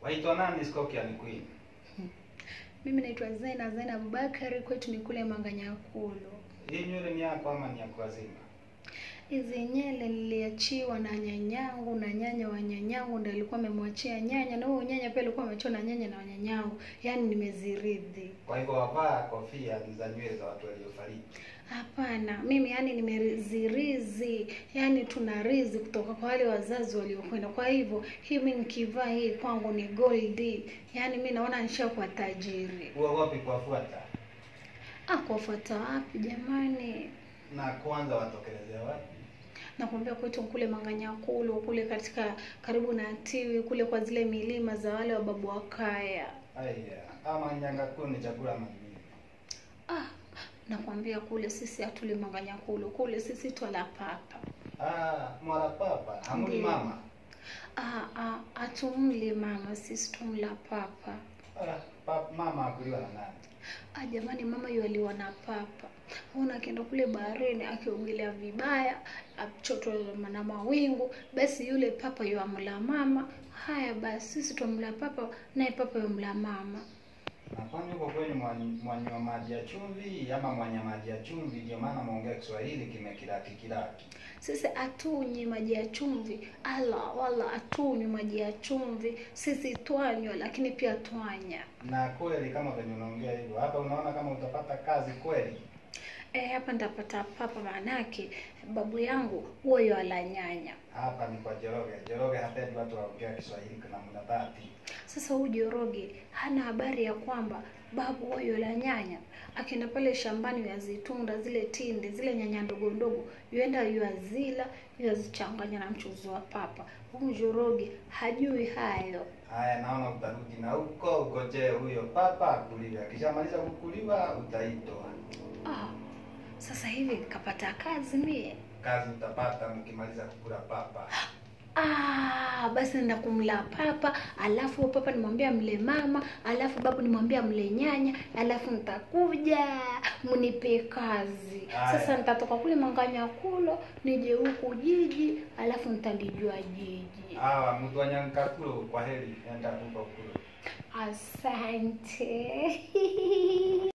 Waitwa nani Scorpion Queen? Mimi naitwa Zena Zena Abubakari, kwetu ni kule Manganyakulu. Hii nywele ni yako ama ni ya kuwazima? Hizi nyele niliachiwa na nyanyangu na nyanya wa nyanyangu ndio alikuwa amemwachia nyanya, na huyo nyanya pia alikuwa ameachiwa na nyanya na nyanyangu, yaani nimeziridhi. Kwa hivyo wavaa kofia za nywele za watu waliofariki. Hapana, mimi yani nimezirizi, yani tuna rizi kutoka kwa wale wazazi waliokwenda. Kwa hivyo hii mimi nikivaa hii kwangu ni gold, yani mi naona nishakuwa tajiri. Huwa wapi kuwafuata? Ah, kuwafuata wapi jamani? Na kwanza watokelezea wapi? nakwambia kwetu kule Manganyakulu kule katika karibu na Tiwi kule kwa zile milima za wale wababu wa kaya. Aya, ama Nyangakulu ni chakula mageni. Ah, nakwambia kule sisi hatuli Manganyakulu, kule sisi twala papa. Ah, mwala papa, hamuli Ndiyo. mama. Ah, ah, hatumli mama, sisi tumla papa. Ah, pap, mama akuliwa na nani? Ah, jamani, mama yualiwa na papa. Ona akienda kule baharini akiogelea vibaya, achotwa na mawingu, basi yule papa yuamla mama. Haya basi, sisi twamla papa, naye papa yamla mama. Na kwani huko kwenu mwa- mwanywa maji ya chumvi ama mwanya maji ya chumvi? Ndio maana mwongea Kiswahili kimekilaki kilaki. Sisi hatunywi maji ya chumvi, ala wala hatunywi maji ya chumvi. Sisi twanywa, lakini pia twanya. Na kweli kama venye unaongea hivyo, hapa unaona kama utapata kazi kweli? Eh, hapa nitapata papa, maanake babu yangu huyo ala nyanya. Hapa ni kwa Joroge. Joroge hapendi watu waongea Kiswahili kuna muda dhati. Sasa huyu Joroge hana habari ya kwamba babu huyo la nyanya akienda pale shambani yazitunda zile tinde zile nyanya ndogo ndogo, yuenda yuazila yuazichanganya na mchuzi wa papa. Huyu Joroge hajui hayo. Haya, naona utarudi na huko ugojee huyo papa akuliwe. Akishamaliza kukuliwa utaitwa Ah, sasa hivi kapata kazi mie. kazi, utapata mkimaliza kukula papa. Ah, basi nenda kumla papa, alafu huyo papa nimwambia mle mama, alafu babu nimwambia mle nyanya, alafu nitakuja mnipe kazi. Aya. Sasa nitatoka kule Manganyakulo nije huku jiji, alafu nitalijua jiji. Hawa mtu wa Nyankakulo, kwa heri, enda huko kule. Asante.